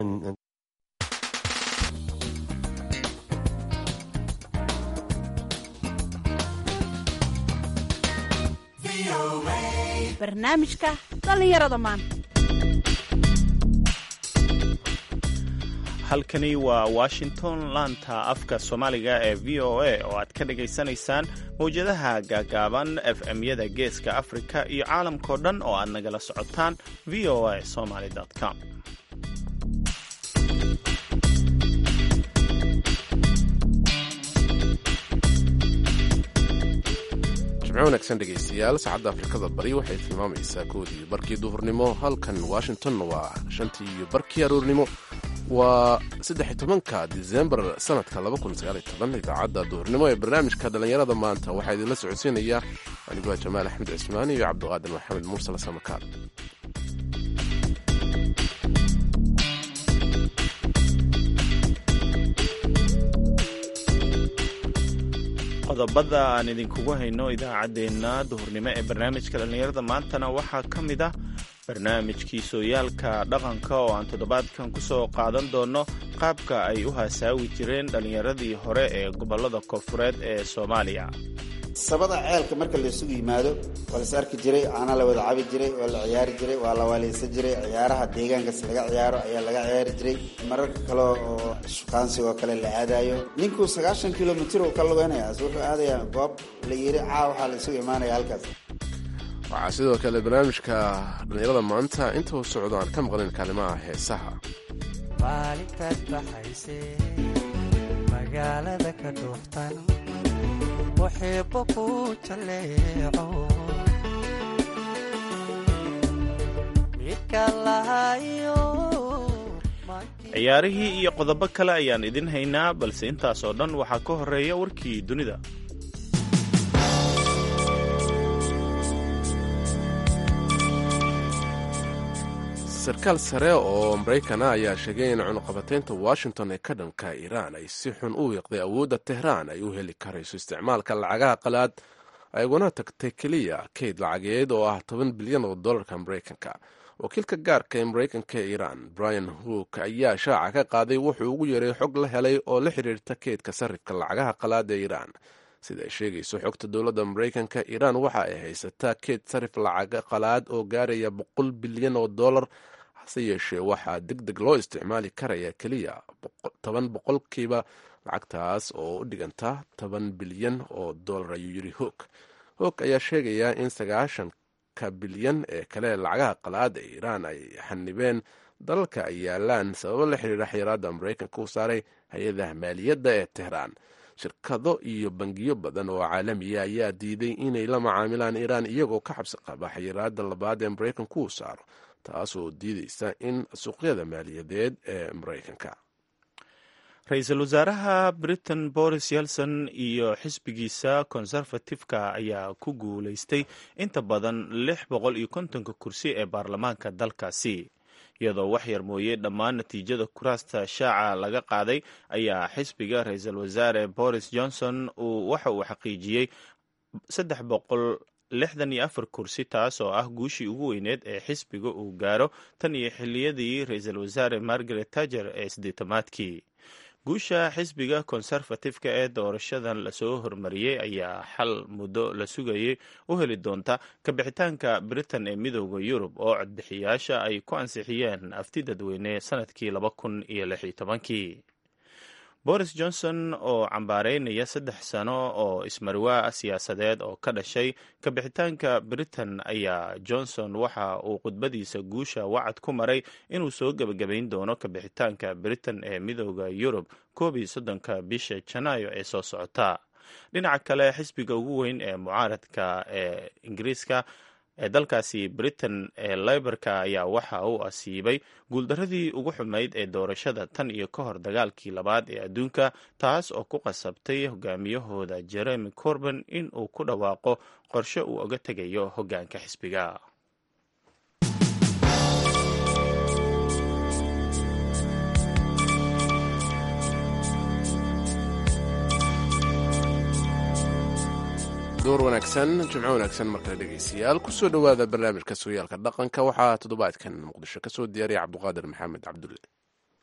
barnaamijka dhallinyarada maanta halkani waa washington laanta afka soomaaliga ee v o a oo aad ka dhagaysanaysaan mawjadaha gaagaaban f m-yada geeska afrika iyo caalamkao dhan oo aad nagala socotaan v o a somaly com jimco wanaagsan dhegaystayaal saacadda afrikada bari waxay tilmaamaysaa koodii barkii duhurnimo halkan washington waa shantii iyo barkii aroornimo waa saddex tobanka disembar sanadka idaacadda duhurnimo ee barnaamijka dhallinyarada maanta waxaa idinla socodsiinaya aniguaa jamaal axmed cismaan iyo cabdiqaadir maxamed mursal samakaal qodobada aan idinkugu hayno idaacaddeenna duhurnimo ee barnaamijka dhallinyarada maantana waxaa ka mid ah barnaamijkii sooyaalka dhaqanka oo aan toddobaadkan ku soo qaadan doonno qaabka ay u hasaawi jireen dhallinyaradii hore ee gobollada koonfureed ee soomaaliya sabada ceelka marka laysugu yimaado waa las arki jiray caana la wada cabi jiray waa la ciyaari jiray waa la waaleysan jiray ciyaaraha deegaankaas laga ciyaaro ayaa laga ciyaari jiray mararka kale oo shukaansigoo kale la aadayo ninkuu sagaashan kilomitr uu ka lugeynaya wuxuu aadayaa goob la yiri caa waxaa la isugu imaanaya halkaas waxaa sidoo kale barnaamijka dhallinyarada maanta inta uu socdo aan ka maqlin kaalimaha heesaha maalintaad baxayse magaalada ka dhuuftan waxiibo ku jaleeco midka lahayo ciyaarihii iyo qodobo kale ayaan idin haynaa balse intaas oo dhan waxaa ka horeeya warkii dunida sarkaal sare oo maraykana ayaa sheegay in cunuqabataynta washington ee ka dhanka iiraan ay si xun u wiiqday awoodda tehraan ay u heli karayso isticmaalka lacagaha qalaad ayguna tagtay keliya kayd lacageed oo ah toban bilyan oo dollarka maraykanka wakiilka gaarka ee maraykanka ee iiraan brian hook ayaa shaaca ka qaaday wuxuu ugu yeeray xog la helay oo la xiriirta kaydka sarifka lacagaha qalaad ee iiraan sida ay sheegayso xogta dowladda maraykanka iiraan waxa ay haysataa keyd sarif lacaga qalaad oo gaaraya boqol bilyan oo dollar hase yeeshee waxaa deg deg loo isticmaali karaya keliya toban boqolkiiba lacagtaas oo u dhiganta toban bilyan oo dollar ayuu yidhi hoog hoog ayaa sheegaya in sagaashanka bilyan ee kale lacagaha qalaad ee iiraan ay xanibeen dalalka ay yaalaan sababo la xiriira xayiraadda maraykanka u saaray hay-adaha maaliyadda ee tehraan shirkado iyo bangiyo badan oo caalamiya ayaa diiday inay la macaamilaan iiraan iyagoo ka xabsi qaba xayiraadda labaad ee maraykanku uu saaro taas oo diidaysa in suuqyada maaliyadeed ee maraykanka ra-iisul wasaaraha britain boris yelson iyo xisbigiisa konservatifka ayaa ku guulaystay inta badan lix boqol iyo kontonka kursi ee baarlamaanka dalkaasi iyadoo wax yar mooye dhammaan natiijada kuraasta shaaca laga qaaday ayaa xisbiga ra-iisul wasaare boris johnson uu waxa uu xaqiijiyey saddex boqol lixdan iyo afar kursi taas oo ah guushii ugu weyneed ee xisbiga uu gaaro tan iyo xiliyadii ra-iisul wasaare margaret tager ee siddeetamaadkii guusha xisbiga konservatifka ee doorashadan lasoo hormariyey ayaa xal muddo la sugayay u heli doonta kabixitaanka britain ee midooda yurub oo codbixiyaasha ay ku ansixiyeen afti dadweyne sanadkii laba kun iyo lix iyo tobankii boris johnson oo cambaareynaya saddex sano oo ismarwaa siyaasadeed oo ka dhashay kabixitaanka britain ayaa johnson waxa uu khudbadiisa guusha wacad ku maray inuu soo gebagabayn doono kabixitaanka britain ee midooda yurub koob iyo soddonka bisha janaayo ee soo socota dhinaca kale xisbiga ugu weyn ee mucaaradka ee ingiriiska ee dalkaasi britain ee leyborka ayaa waxa uu asiibay guuldaradii ugu xumayd ee doorashada tan iyo ka hor dagaalkii labaad ee adduunka taas oo ku qasabtay hogaamiyahooda jeremy corban in uu ku dhawaaqo qorshe uu oga tegayo hoggaanka xisbiga door wanaagsan jimco wanaagsan markale dhegaystayaal kusoo dhowaada barnaamijka sooyaalka dhaqanka waxaa toddobaadkan muqdisho kasoo diyaariya cabduqaadir maxamed cabdulle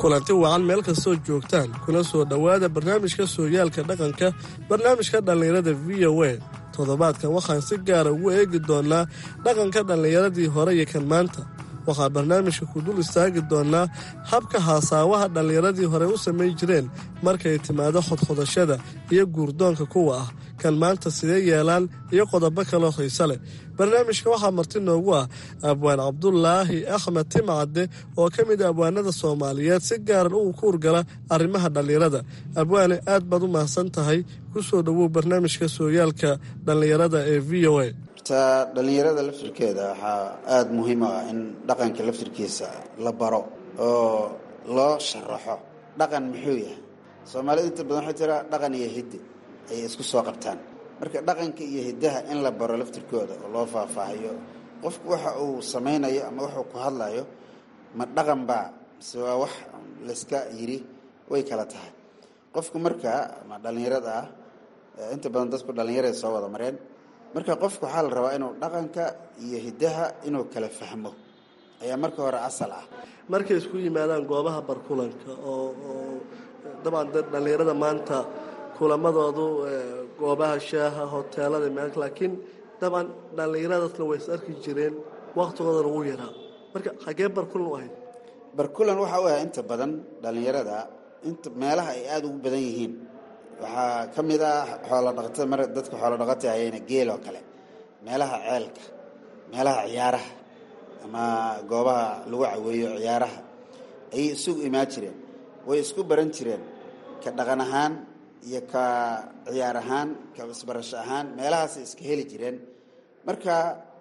kulanti wacan meel kastoo joogtaan kuna soo dhowaada barnaamijka sooyaalka dhaqanka barnaamijka dhallinyarada v o a toddobaadkan waxaan si gaara ugu eegi doonnaa dhaqanka dhallinyaradii hore iyo kan maanta waxaan barnaamijka ku dul istaagi doonnaa habka haasaawaha dhallinyaradii hore u samayn jireen markay timaado xodxodashada iyo guurdoonka kuwa ah kan maanta sidee yeelaan iyo qodobo kaloo xiise leh barnaamijka waxaa marti noogu ah abwaan cabdulaahi axmed timcadde oo ka mid a abwaanada soomaaliyeed si gaaran uu ku urgala arrimaha dhallinyarada abwaane aad baad u mahadsan tahay ku soo dhowow barnaamijka sooyaalka dhallinyarada ee v o a ta dhallinyarada laftirkeeda waxaa aada muhiim u ah in dhaqanka laftirkiisa la baro oo loo sharaxo dhaqan muxuu yahay soomaalida inta badan waxay tiraa dhaqan iyo hiddi ayay isku soo qabtaan marka dhaqanka iyo hiddaha in la baro laftirkooda oo loo faahfaahiyo qofku waxa uu samaynayo ama wuxuu ku hadlayo ma dhaqan baa mise waa wax layska yiri way kala tahay qofku marka ama dhallinyarada ah inta badan dadku dhallinyaray soo wada mareen marka qofku waxaa la rabaa inuu dhaqanka iyo hiddaha inuu kala fahmo ayaa marka hore asal ah markay isku yimaadaan goobaha barkulanka oo oo dabcan dad dhallinyarada maanta kulamadoodu goobaha shaaha hoteelada meel laakiin dabcan dhallinyaradaasna way is arki jireen waktigoodana wuu yaraa marka xagee barkulan u ahayd barkulan waxa u ah inta badan dhallinyarada inta meelaha ay aada ugu badan yihiin waxaa ka mid ah xoolo dhaqatada mar dadka xoolo dhaqata hayayna geel oo kale meelaha ceelka meelaha ciyaaraha ama goobaha lagu caweeyo ciyaaraha ayay isugu imaan jireen way isku baran jireen ka dhaqan ahaan iyo ka ciyaar ahaan ka isbarasho ahaan meelahaasay iska heli jireen marka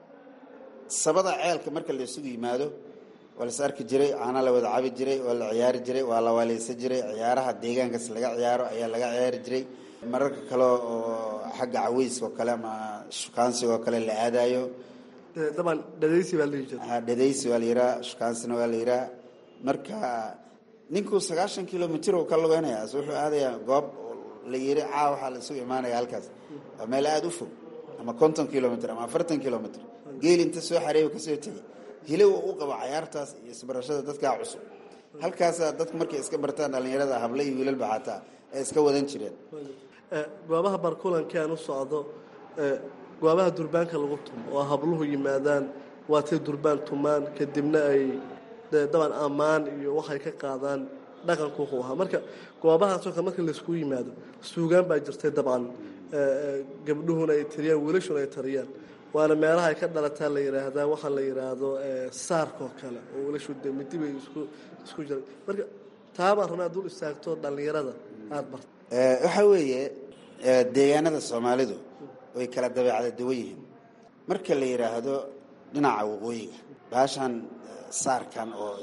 sabada ceelka marka la isugu yimaado waa lais arki jiray caana la wada cabi jiray waa la ciyaari jiray waa la waaleysan jiray ciyaaraha deegaankaas laga ciyaaro ayaa laga ciyaari jiray mararka kale oo xagga caweyska oo kale ama shukaansiga oo kale la aadayo dabcan dhadaysi baa lihi jira dhadaysi waa la yiraa shukaansina waa la yiraa marka ninkuu sagaashan kilomitr uu ka lugeynaya as wuxuu aadayaa goob la yiri caa waxaa la isugu imaanaya halkaas waa meel aada u fog ama konton kilomitr ama afartan kilomitr geel inta soo xareeyo kasoo tegay hilow u qabo cayaartaas iyo isbarashada dadkaa cusub halkaasaa dadku markay iska bartaan dhallinyarada hable iyo wiilalba xataa ay iska wadan jireen goobaha barkulankii aan u socdo goobaha durbaanka lagu tumo oo habluhu yimaadaan waatay durbaan tumaan kadibna ay daban ammaan iyo waxay ka qaadaan dhaqanku wuxuu ahaa marka goobahaasoo kale marka laysku yimaado suugaan baa jirtay dabcan gabdhuhuna ay tiriyaan wiilashuna ay tariyaan waana meelaha ay ka dhalataa la yidhaahdaa waxaa la yidhaahdo saarkoo kale oo wiilashu de midibay isku isku jiray marka taabaa rabnaa dul istaagto dhallinyarada aada barta waxaa weeye deegaanada soomaalidu way kala dabeecada duwan yihiin marka la yidhaahdo dhinaca waqooyiga baashan saarkan oo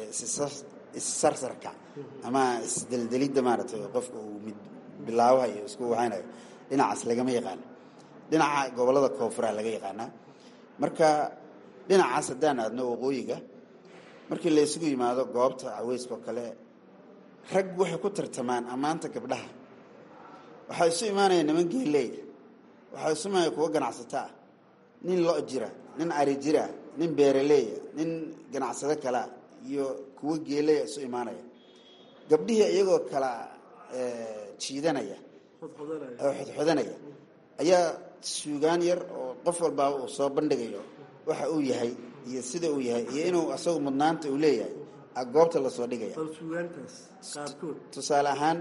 issarsarka ama isdeldelidda maaragtay qofka uu mid bilaabaha iyo isku waxaynayo dhinacaas lagama yaqaano dhinaca gobollada koonfuraha laga yaqaanaa marka dhinacaas haddaan aadno waqooyiga markii la isugu yimaado goobta caweyska oo kale rag waxay ku tartamaan ammaanta gabdhaha waxaa isu imaanaya niman geeleeya waxaa isu imaanaya kuwa ganacsato ah nin lo jira nin ari jira nin beeraleeya nin ganacsado kalea iyo kuwo geeleya isu imaanaya gabdhihii iyagoo kala jiidanaya oo xodxodanaya ayaa suugaan yar oo qof walbaaba uu soo bandhigayo waxa uu yahay iyo sida uu yahay iyo inuu asagu mudnaanta uu leeyahay a goobta lasoo dhigaya suugaantaas qaarkood tusaale ahaan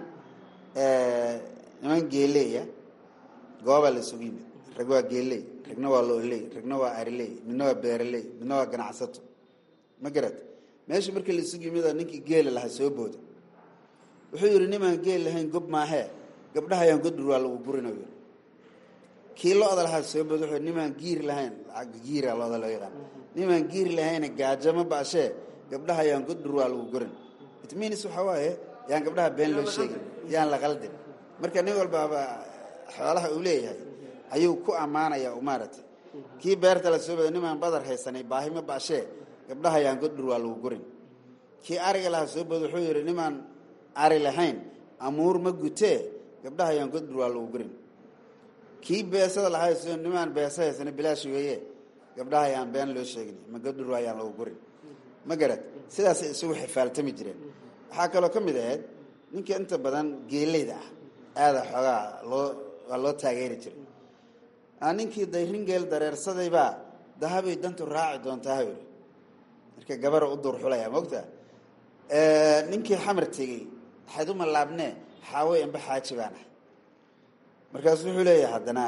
niman geeleeya goobaa la isugu yimid rag waa geeley ragna waa looley ragna waa ariley midna waa beeraley midna waa ganacsato ma garad meesha markii la isugu yimid ninkii geela lahaa soo booda wuxuu yidhi nimaan geel lahayn gob maahee gabdhaha ayaan godur waa lagu gurin yidhi kii lo-da lahaa soo booda wuxuu nimaan giir lahayn lacagga giira lo-da loo yaqaan nimaan giir lahayna gaajama baashee gabdhaha ayaan godur waa lagu gurin it means waxaa waaye yaan gabdhaha been loo sheegin yaan la qaldin marka nin walbaaba xoolaha uu leeyahay ayuu ku ammaanaya maaragtay kii beerta la soo bada nimaan badar haysanay baahima baashee gabdhaha ayaan godur waa lagu gurin kii ariga lahaa soo booda wuxuu yidhi nimaan ari lahayn amuur ma gutee gabdhaha ayaan godur waa lagu gurin kii beesada lahaa soo nimaan beesa haysanay bilaash weeye gabdhaha ayaan been loo sheegin ma godur ayaan lagu gurin ma garad sidaasay isugu xifaaltami jireen waxaa kaloo ka mid ahayd ninka inta badan geeleyda ah aada xoogaa loo waa loo taageeri jiray aa ninkii dayrin geel dareersadaybaa dahabay dantu raaci doontaa ha yidhi marka gabara u duur xulaya mogta ninkii xamar tegey waxayd uma laabnee xaawey amba xaaji baan ahay markaasu wuxuu leeyahay haddana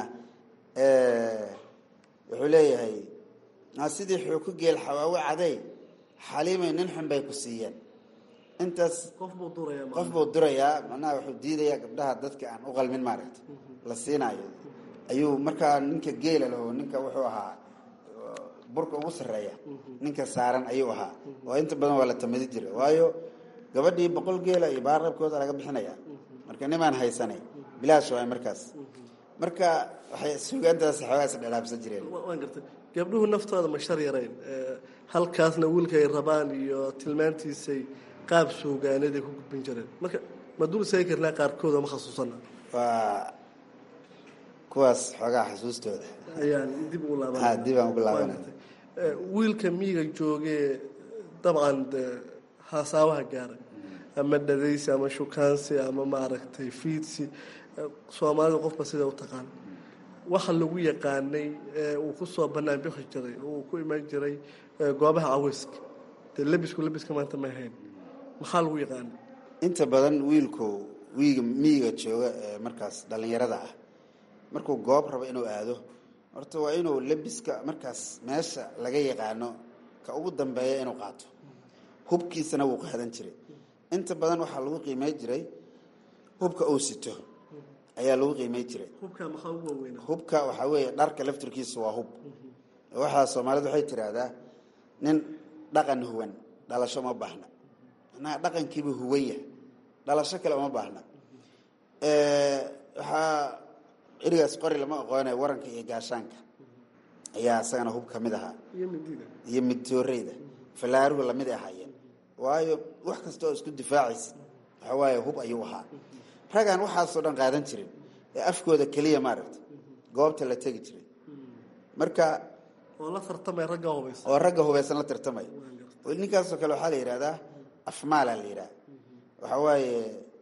wuxuu leeyahay sidii xuuku geel xawaawe caday xaliimay nin xun bay ku siiyeen intaas qof buu duraya qof buu durayaa macnaha wuxuu diidayaa gabdhaha dadka aan u qalmin maaragta la siinaayo ayuu markaa ninka geela laho ninka wuxuu ahaa burka ugu sarreeya ninka saaran ayuu ahaa oo inta badan waa la tamadi jiray waayo gabadhii boqol geela iyo baarabkooda laga bixinaya marka nimaan haysanay bilaash waay markaas marka waxay suugaantaas xoogaas dhalaabsan jireen waan gartay gabdhuhu naftooda ma shar yarayn halkaasna wiilka ay rabaan iyo tilmaantiisay qaab suugaaneed ay ku gudbin jireen marka ma dul seegi karnaa qaarkooda ma khasuusana waa kuwaas xoogaa xasuustooda ayaan dib ugu laaban ha dib aan ugu laabanay wiilka miyiga joogee dabcan de hasaabaha gaaray ama dhadaysi ama shukaansi ama maaragtay fiidsi soomaalida qofba sida u taqaan waxa lagu yaqaanay uu ku soo bannaan bixi jiray oo uu ku imaan jiray goobaha caweyska dee labisku labiska maanta ma ahayn maxaa lagu yaqaanay inta badan wiilku wiiga miyiga jooga ee markaas dhallinyarada ah markuu goob rabo inuu aado horta waa inuu labiska markaas meesha laga yaqaano ka ugu dambeeya inuu qaato hubkiisana wuu qaadan jiray inta badan waxaa lagu qiimay jiray hubka uu sito ayaa lagu qiimay jiray hubka maxaa ugu waaweyna hubka waxaa weeye dharka laftirkiisa waa hub waxaa soomaalidu waxay tiraahdaa nin dhaqan huwan dhalasho uma baahna macnaha dhaqankiiba huwanya dhalasho kale uma baahna waxaa erigaas qori lama aqoone waranka iyo gaashaanka ayaa isagana hub ka mid ahaa iyo midida iyo midtooreyda falaaruhu lamid ahaayeen waayo wax kasta oo isku difaacaysa waxa waaye hub ayuu ahaa ragaan waxaasoo dhan qaadan jirin ee afkooda keliya maaragta goobta la tegi jiray marka oo la tartamay ragga hubaysa oo ragga hubaysan la tartamay ninkaasoo kale waxaa la yidhahdaa afmaala la yidhaha waxa waaye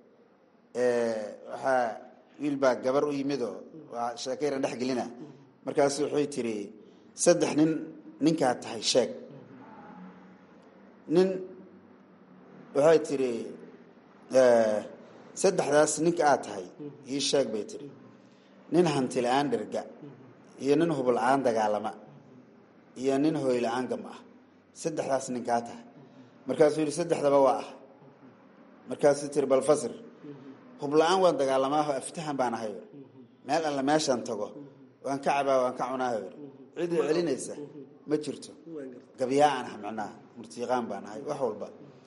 waxaa wiil baa gabar u yimidoo waa sheekayran dhex gelina markaasu waxay tiri saddex nin ninkaa tahay sheeg nin waxay tiri saddexdaas ninka aad tahay ii sheeg bay tiri nin hanti la-aan dherga iyo nin hub la-aan dagaalama iyo nin hooy la-aan gam ah saddexdaas ninkaa tahay markaasuu yidhi saddexdaba waa ah markaasuu tiri bal fasir hub la-aan waan dagaalamaaho aftahan baan ahay meel alla meeshaan tago waan ka cabaa waan ka cunaaho cidii celinaysa ma jirto gabyaa aan ah macnaha murtiiqaan baan ahay wax walba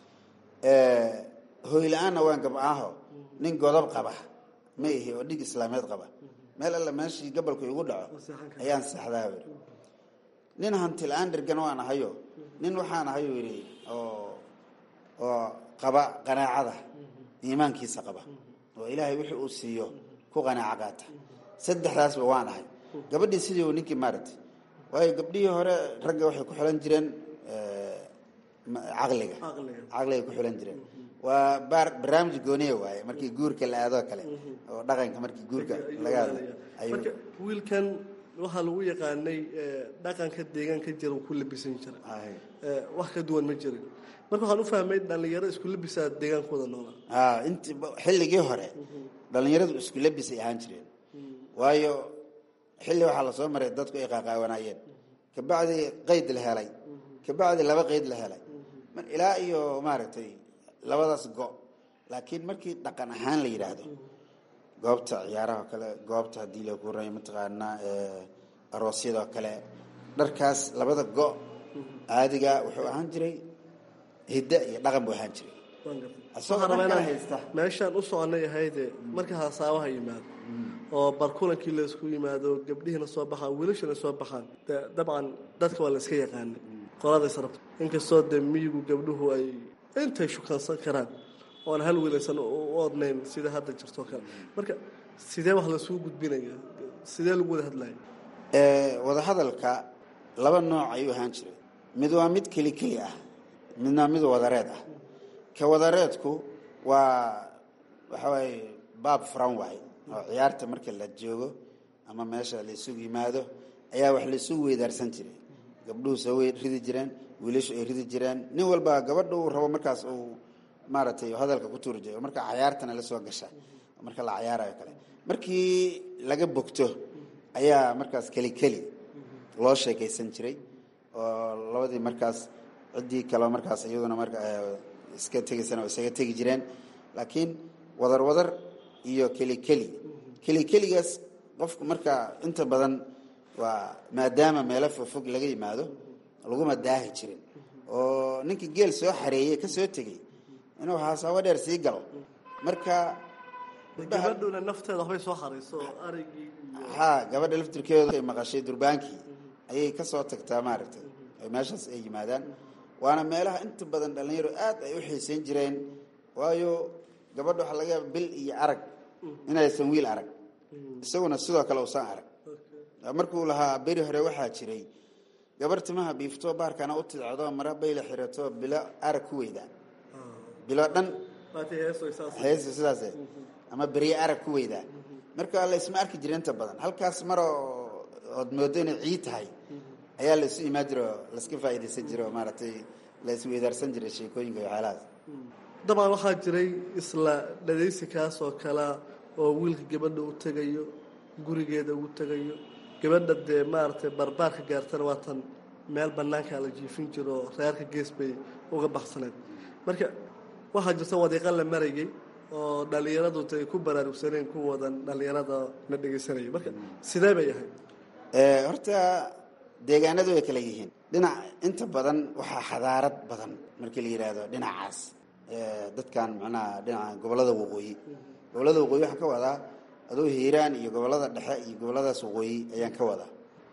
hooy la-aanna waan gabcaaho nin godob qaba ma ihi oo dhig islaameed qaba meel alla meeshii gabalku igu dhaco ayaan seexdaa yidhi nin hanti la-aan dhergan waan ahayo nin waxaan ahayu yidhi oo oo qaba qanaacada iimaankiisa qaba oo ilaahay wixii uu siiyo ku qanaaco qaata saddexdaasba waan ahay gabadhii sidii uu ninkii maaragtay waayo gabdhihii hore ragga waxay ku xilan jireen caqliga caqligay ku xilan jireen waa baar barnaamij gooniya waaye markii guurka la aadoo kale oo dhaqanka markii guurka laga hadla marka wiilkan waxaa lagu yaqaanay dhaqanka deegaanka jira uu ku labisan jiray wax ka duwan ma jirin marka waxaan u fahmay dhallinyaro isku labisaa deegaankooda noolaa int xilligii hore dhallinyaradu isku labisay ahaan jireen waayo xilli waxaa lasoo maray dadku ay qaaqaawanaayeen kabacdi qayd la helay kabacdi laba qayd la helay ilaa iyo maaragtay labadaas go laakiin markii dhaqan ahaan la yidhaahdo goobta ciyaaraha kale goobta haddii la kuray mataqaanaa aroosyadoo kale dharkaas labada go caadiga wuxuu ahaan jiray hidda iyo dhaqan buu ahaan jiray isagoo dhan kala haysta meeshaan u soconay ahayde marka hasaabaha yimaado oo barkulankii laysku yimaado gabdhihiina soo baxaan wiilashana soo baxaan de dabcan dadka waa la iska yaqaanay qoladays rabto inkastoo dee miyigu gabdhuhu ay intay shukaansan karaan oon hal wiilaysan u odnayn sida hadda jirtoo kale marka sidee wax lasuu gudbinaya sidee lagu wada hadlaya wadahadalka laba nooc ayuu ahaan jiray mid waa mid keli keli ah midna mid wadareed ah kawadareedku waa waxa waaye baab furan waay oo ciyaarta marka la joogo ama meesha la isugu yimaado ayaa wax la isugu weydaarsan jiray gabdhuhu soo wey ridi jireen wiilashu ay ridi jireen nin walba gabadha uu rabo markaas uu maaragtay hadalka ku tuuri jiray marka cayaartana la soo gasha marka la cayaarayo kale markii laga bogto ayaa markaas keli keli loo sheekaysan jiray oo labadii markaas ciddii kaleo markaas iyaduna marka iska tegaysana oo isaga tegi jireen laakiin wadar wadar iyo keli keli keli keligaas qofku marka inta badan waa maadaama meelo fogfog laga yimaado laguma daahi jirin oo ninkii geel soo xareeyey ka soo tegey inuu haasaabo dheer sii galo marka gabadhuna nafteeda waxbay soo harayso oo arigii ha gabadha laftirkeedu ay maqashay durbaankii ayay ka soo tagtaa maaragtay ay meeshaas ay yimaadaan waana meelaha inta badan dhallinyaro aad ay u xiisayn jireen waayo gabadha waxaa laga yaaba bil iyo arag inaysan wiil arag isaguna sidoo kale usan arag markuu lahaa beri hore waxaa jiray gabar timaha biiftoo baarkana u tidcdo mara bayla xirato bilo arag ku weydaa bilo dhan heesa sidaas ama beriye arag ku weydaa marka la isma arki jira inta badan halkaas maroo ood moodo inay ciid tahay ayaa la isu imaan jira oo laiska faa'iidaysan jira oo maaragtay la isweydaarsan jiray sheekooyinka iyo waxyaalahaas dabcan waxaa jiray isla dhadaysi kaas oo kalea oo wiilka gabadha u tegayo gurigeeda ugu tegayo gabadha dee maaragtay barbaarka gaartana waatan meel banaankaa la jiifin jiro oo reerka gees bay uga baxsaneed marka waxaa jirta wadiiqa la marayay oo dhallinyaradu tay ku baraarugsaneen ku wadan dhallinyarada la dhegaysanaya marka sidee bay ahayd horta deegaanadu way kala yihiin dhinac inta badan waxaa xadaarad badan markii la yidhaahdo dhinacaas dadkan macnaha dhinaca gobollada waqooyi gobollada waqooyi waxaan ka wadaa aduu hiiraan iyo gobollada dhexe iyo gobolladaas waqooyi ayaan ka wadaa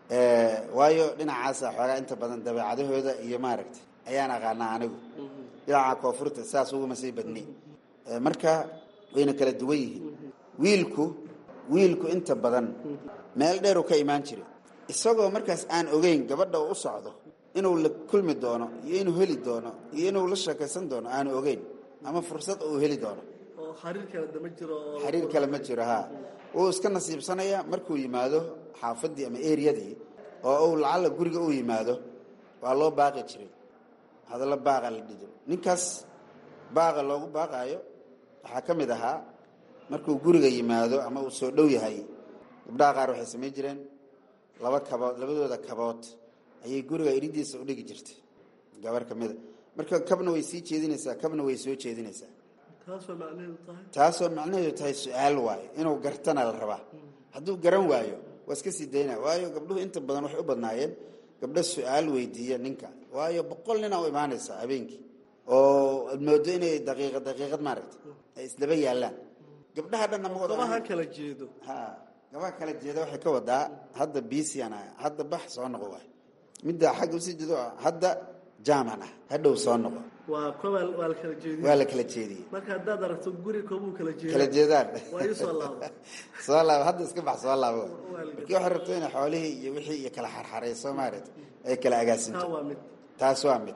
waayo dhinacaasa xoogaa inta badan dabeecadahooda iyo maaragtay ayaan aqaanaa anigu dhinaca koonfurta saas uguma sii badni marka wayna kala duwan yihiin wiilku wiilku inta badan meel dheeruu ka imaan jiray isagoo markaas aan ogeyn gabadha uu u socdo inuu la kulmi doono iyo inuu heli doono iyo inuu la sheekaysan doono aanu ogeyn ama fursad uu heli doono oo xariir kale dama jiro oo xiriir kale ma jiro ha wuu iska nasiibsanaya markuu yimaado xaafadii ama eriyadii oo uu lacalla guriga uu yimaado waa loo baaqi jiray hadallo baaqa la dhido ninkaas baaqa loogu baaqaayo waxaa ka mid ahaa markuu guriga yimaado ama uu soo dhow yahay gabdhaha qaar waxay samayn jireen laba kabood labadooda kabood ayay guriga iridiisa u dhigi jirtay gabar ka mida marka kabna way sii jeedinaysaa kabna way soo jeedinaysaa taasoo macnaheedu tahay taasoo macnaheedu tahay su-aal waayo inuu gartana la rabaa hadduu garan waayo waa iska sii daynaya waayo gabdhuhu inta badan waxay u badnaayeen gabdho su-aal weydiiya ninka waayo boqol nina u imaanaysaa habeenkii oo ad moodo inay daqiiqad daqiiqad maaragta ay isdaba yaallaan gabdhaha dhanna ma wada gabaha kala jeedo ha gabaha kala jeeda waxay ka wadaa hadda bisian ah hadda bax soo noqo waay midda xagga usii jeedo ah hadda jaaman ah hadhow soo noqo waa koba waa la kala jeediye waa la kala jeediyey marka haddaad aragto guri koobuu kala jeeda kala jeedaan waa ii soo laabo soo laabo hadda iska bax soo laabo waay markii waxay rabto inay xoolihii iyo wixii iyo kala xarxarayso maaragta ay kala taa agaasinto waa mid taas waa mid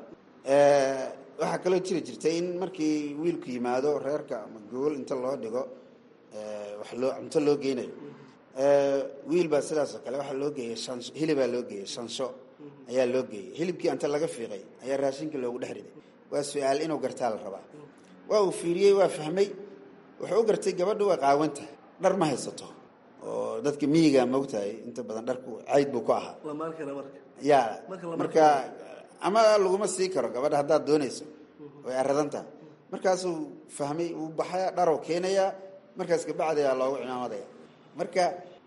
waxaa kaloo jiri jirtay in markii wiilku yimaado reerka ama gogol inta loo dhigo wax loo cunto loo geynayo wiil baa sidaasoo kale waxaa loo geeyey shansho hilibaa loo geeyey shansho ayaa loo geeyey hilibkii anta laga fiiqay ayaa raashinka loogu dhex riday waa su-aal inuu gartaa la rabaa waa uu fiiriyey waa fahmay wuxuu u gartay gabadha waa qaawantahay dhar ma haysato oo dadka miyiga moogtahay inta badan dharku cayd buu ku ahaa lamaankana marka ya Marka lama marka ama laguma sii karo gabadha haddaad doonayso way aradan tahay markaasuu fahmay uu baxaya dharow keenayaa markaas kabacdiyaa loogu cimaamadaya marka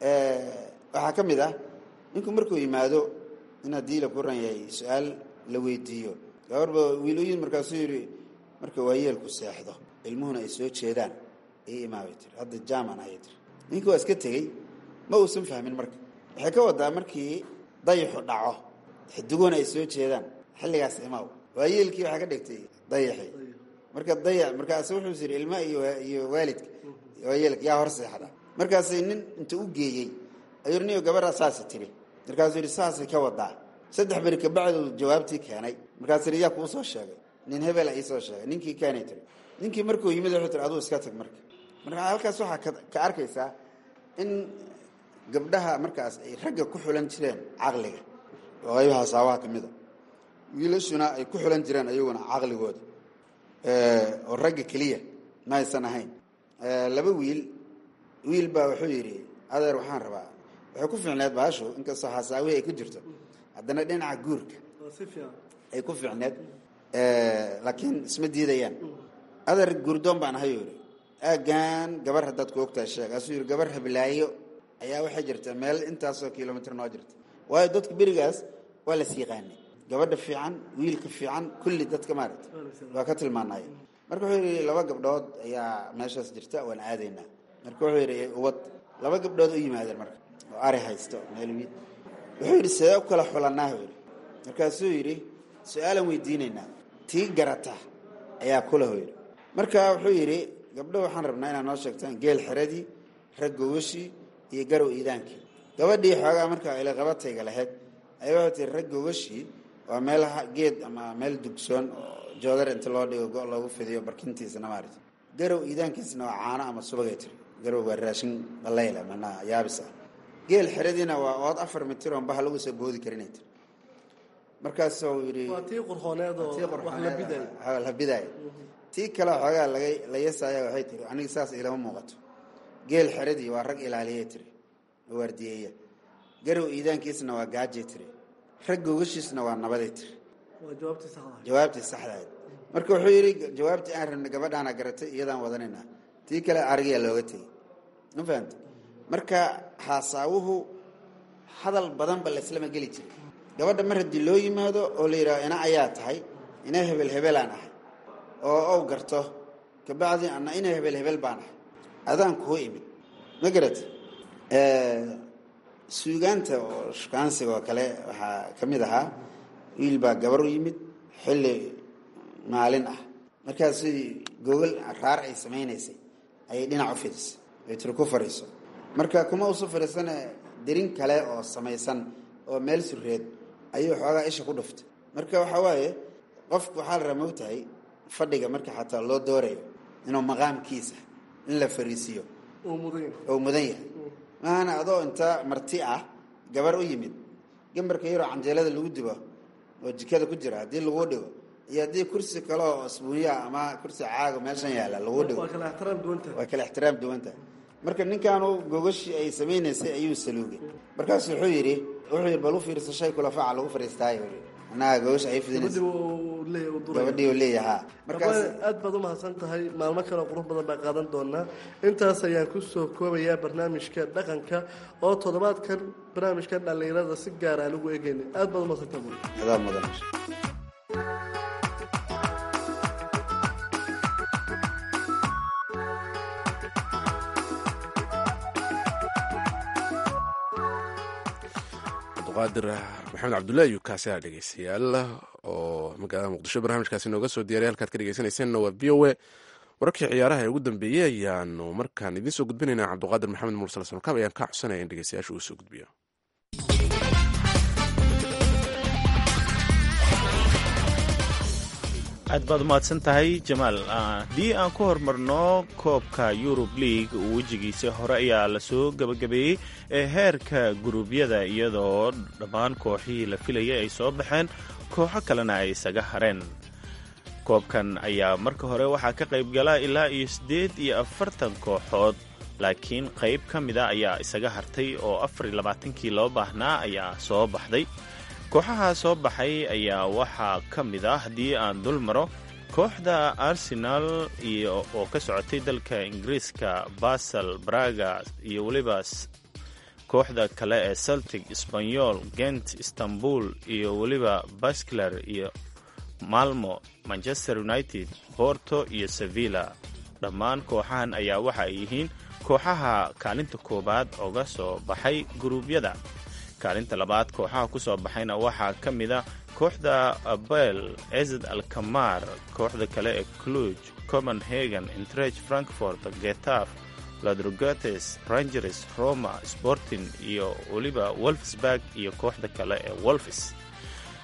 waxaa ka mid ah ninku markuu yimaado in haddii la ku ran yahay su-aal la weydiiyo gabarba wiilooyin markaasuu yidhi marka waayeelku seexdo ilmuhuna ay soo jeedaan ay imaabay tiri hadda jaaman ayay tiri ninkii waa iska tegey ma uusan fahmin marka waxay ka wadaa markii dayixu dhaco xidiguhuna ay soo jeedaan xilligaas imaaw waayeelkii waxaa ka dhigtay dayaxii marka dayac markaasu wuxuu yidhi ilma iyo iyo waalidka waayeelka yaa hor seexda markaasay nin inta u geeyey ayuu niyo gabadhaa saasa tiri markaasuu yidhi saasay ka wadaa saddex beri kabacdu jawaabtii keenay markaasuu yidhi yaa kuu soo sheegay nin hebela iisoo sheegay ninkii kaanay tiri ninkii markuu yimid wuxuu tiri aduu iska tag marka marka halkaas waxaa ka- ka arkaysaa in gabdhaha markaas ay ragga ku xulan jireen caqliga oo qaybaha saabaha ka mid a wiilashuna ay ku xulan jireen ayaguna caqligooda oo ragga keliya ma aysan ahayn laba wiil wiil baa wuxuu yidhi adeer waxaan rabaa waxay ku fiicneed baashu inkastoo xasaawihii ay ku jirto haddana dhinaca guurka ay ku fiicneed laakiin isma diidayaan adeer guurdoon baan ahay yidhi aagan gabar haddaad ku ogtahay sheeg asuu yidhi gabar hablaayo ayaa waxay jirta meel intaasoo kilomitr noo jirta waayo dadka berigaas waa las yaqaanay gabadha fiican wiilka fiican kulli dadka maaragta waa ka tilmaanay marka wuxuu yidhi laba gabdhood ayaa meeshaas jirta waan aadaynaa marka wuxuu yidhi ubad laba gabdhood u yimaadeen marka oo ari haysto meel wiil wuxuu yidhi sidee u kala xulanaa yidhi markaasuu yidhi su-aalan weydiinaynaa tii garata ayaa kulaho yidhi marka wuxuu yidhi gabdho waxaan rabnaa inaad noo sheegtaan geel xeradii rag gogashii iyo garow iidaankii gabadhii xoogaa markaa ilaqabatayga lahayd ayaa waxay tii rag gogashii waa meel geed ama meel dugsoon oo joodar inta loo dhigo go loogu fidiyo barkintiisana maarata garow iidaankiisna waa caano ama subagay tiri garow waa raashin balayla manaa yaabis ah geel xeradiina waa ood afar mitir oon baha lagu soo boodi karinay tiri markaasuu yidhi waa tii qurxooneed oo tii wax la biday qurxoneed la bidaaya tii kale xoogaa laga la yasaya waxay tiri aniga saas ilama muuqato geel xeradii waa rag ilaaliyay tiri oo waardiyeeya garow iidaankiisna waa gaajay tiri rag gogashiisna waa nabaday tiri waa jawaabtii saxda jawaabtii saxdahayd marka wuxuu yidhi jawaabtii aan rabnay gabadhaana garatay iyadaan wadanaynaa tii kale arigiyaa looga tegey ma fahamta marka xaasaawuhu hadal badanba laislama geli jiray gabadha mar haddii loo yimaado oo la yidhaho ina ayaa tahay ina hebel hebelaan ahay oo ow garto kabacdi ana ina hebel hebel baan ahay adaan kuu imid ma garata suugaanta oo shukaansiga oo kale waxaa ka mid ahaa wiil baa gabar u yimid xilli maalin ah markaas gogol raar ay samaynaysay ayay dhinac u fidisay ay tiri ku fadhiiso marka kuma usu fadhiisane derin kale oo samaysan oo meel sureed ayuu xoogaa isha ku dhuftay marka waxaa waaye qofku waxaa la rabaa mogtahay fadhiga marka xataa loo doorayo inuu maqaamkiisa in la fariisiiyo uu mudan yahay oo mudan yahay maana adoo inta marti ah gabar u yimid gambarka yaroo canjeelada lagu dibo oo jikada ku jira haddii lagu dhigo iyo haddii kursi kale oo asbuunyaa ama kursi caago meeshan yaalla lagu dhigo waa kala ixtiraam duwanta waa kala ixtiraam duwanta marka ninkaanu gogashii ay samaynaysay ayuu saluugay markaasu wuxuu yidhi wuxuu yidhi bal u fiirso shay kula faca lagu fadhiistaayo annaga gogasha ay gabadhii fidinaysa uu leeyahay uu duraya gabadhii uu leeyahaa markaas Abwaane, aad baad u mahadsan tahay maalmo kale oo qurux badan baa qaadan doonaa intaas ayaan ku soo koobayaa barnaamijka dhaqanka oo toddobaadkan barnaamijka dhallinyarada si gaar aan ugu eegayna aad baad u mahadsantahay buur. adaa mudan cabdiqaadir maxamed cabdullaahi yukaasi aa dhegeystayaal oo magaalada muqdisho barnaamijkaasi nooga soo diyaray halkaad ka dhegeysanayseena waa v o a wararkii ciyaaraha ee ugu dambeeyey ayaanu markaan idiin soo gudbinaynaa cabdiqaadir maxamed mursal samkaab ayaan ka codsanaya in dhegeystayaasha uu soo gudbiyo aad baad umahadsan tahay jamaal haddii aan ku hormarno koobka yurub league uu wejigiisa hore ayaa lasoo gebagabeeyey ee heerka guruubyada iyadoo dhammaan kooxihii la filayay ay soo baxeen kooxo kalena ay isaga hareen koobkan ayaa marka hore waxaa ka qayb gala ilaa iyo siddeed iyo afartan kooxood laakiin qayb ka mida ayaa isaga hartay oo afar iyo labaatankii loo baahnaa ayaa soo baxday kooxaha soo baxay ayaa waxaa ka mid ah haddii aan dul maro kooxda arsenal iyo oo ka socotay dalka ingiriiska basel braga iyo weliba kooxda kale ee celtic sbanyol gent istanbul iyo weliba baskler iyo malmo manchester united borto iyo sevilla dhammaan kooxahan ayaa waxa ay yihiin kooxaha kaalinta koowaad oga soo baxay guruubyada kaalinta labaad kooxaha ku soo baxayna waxaa ka mid a kooxda abel ezed alkamar kooxda kale ee cluj copenhagen intrech frankfort getaf ladrogates rangers roma sporting iyo weliba wolfsburg iyo kooxda kale ee wolfis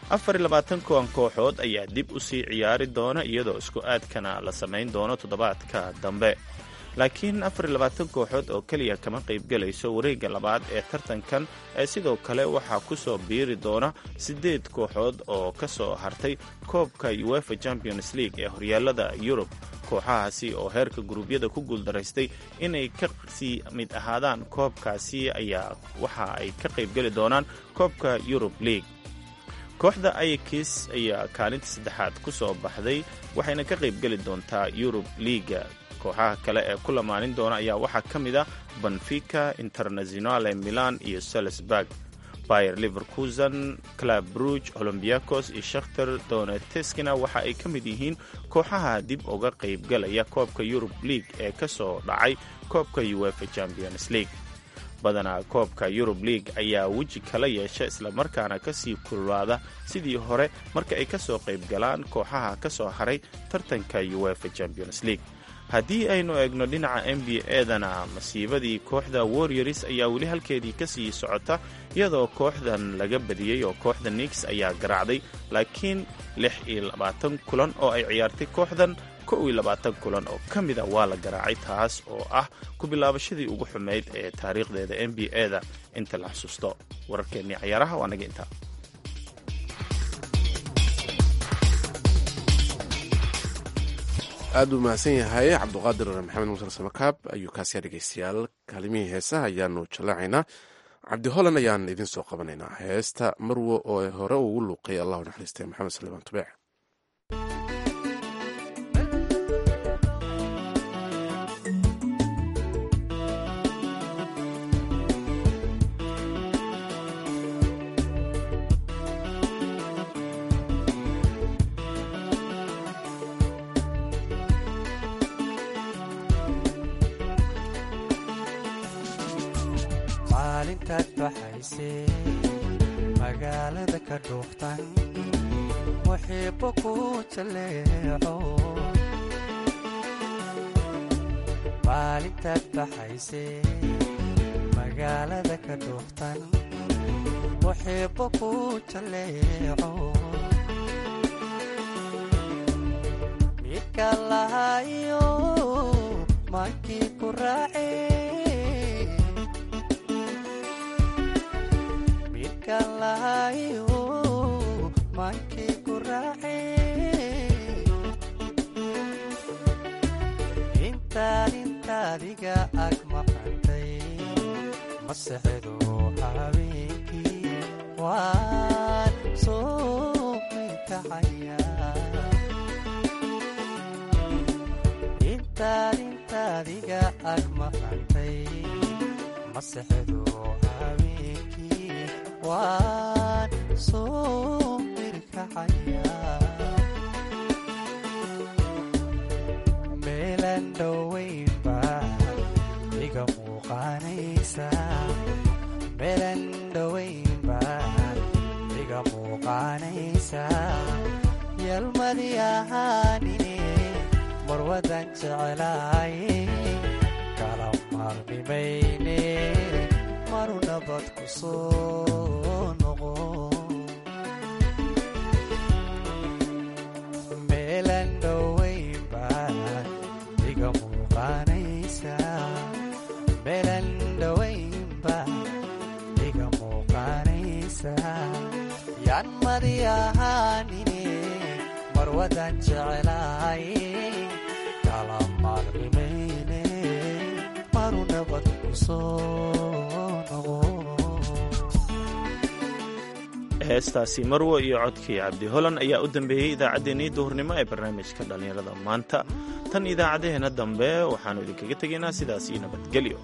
afar iyo labaatan kuwan kooxood ayaa dib u sii ciyaari doona iyadoo isku aadkana la samayn doono toddobaadka dambe laakiin afar iyo labaatan kooxood oo keliya kama qaybgelayso wareegga labaad ee tartankan ee sidoo kale waxaa ku soo biiri doona siddeed kooxood oo ka soo hartay koobka uefa champions league ee horyaalada yurub kooxahaasi oo heerka guruubyada ku guuldaraystay inay ka sii mid ahaadaan koobkaasi ayaa waxa ay ka qaybgeli doonaan koobka yurub league kooxda ayakis ayaa kaalinta saddexaad ku soo baxday waxayna ka qaybgeli doontaa yurub liiga kooxaha kale ee ku lamaanin doona ayaa waxaa ka mid ah benfica internationale milan iyo salisburg bayer liverkusen club bruge olombiakos iyo shakhtar doneteskina waxa ay ka mid yihiin kooxaha dib uga qaybgalaya koobka yurub league ee ka soo dhacay koobka uefa champions league badanaa koobka yurub league ayaa weji kala yeesha islamarkaana kasii kululaada sidii hore marka ay ka soo qaybgalaan kooxaha ka soo haray tartanka uefa champions league haddii aynu eegno dhinaca n b edana masiibadii kooxda warriors ayaa weli halkeedii ka sii socota iyadoo kooxdan laga badiyey oo kooxda nix ayaa garaacday laakiin lix iyo labaatan kulan oo ay ciyaartay kooxdan kow iyo labaatan kulan oo ka mida waa la garaacay taas oo ah ku bilaabashadii ugu xumayd ee taariikhdeeda n b eda inta la xusuusto wararkeennii cayaaraha waa naga intaa aad buu mahadsan yahay cabduqaadir maxamed muusar samakaab ayuu kaasiya dhegeystayaal kaalimihii heesaha ayaanu jallaacaynaa cabdi holan ayaan idin soo qabanaynaa heesta marwo oo hore ugu luuqay allahu naxariistay maxamed saliibaan tubeec maalintaad baxaysee magaalada ka dhuuftan muxiibbo ku jaleeco maalintaad baxaysee magaalada ka dhuuftan muxiibbo ku jaleeco midka lahayo maankii ku raacee midkalahayo maankii ku raacee intaad intaadiga ag maqantay masexedo habeenkii waan soo mikacaya intaad intaadiga ag maqantay masexedo habeenkii waan soo mirkacaya meelan dhoweynba iga muuqaanaysa meelan dhoweynba iga muuqaanaysa yalmadi ahaanine marwadan jeclaaye kala maarmimayne maru nabad ku soo noqo meelan dhoweynba iga muuqaanaysa meelan dhoweynba iga muuqaanaysa yaan madi ahaanine marwadan jeclaaye kala maarmimayne maru nabad ku soo heestaasi marwo iyo codkii cabdi holan ayaa u dambeeyey idaacaddeenii duhurnimo ee barnaamijka dhallinyarada maanta tan idaacadaheenna dambe waxaannu idinkaga tegaynaa sidaas iyo nabadgelyo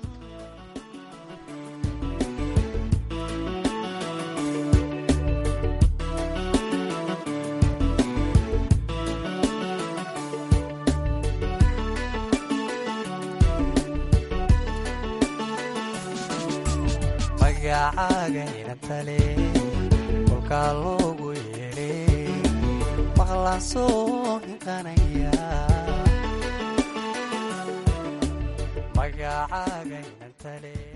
magacaaga tale kolkaa loogu yeedhay maqlaan soo hinqanaya magacaaga tale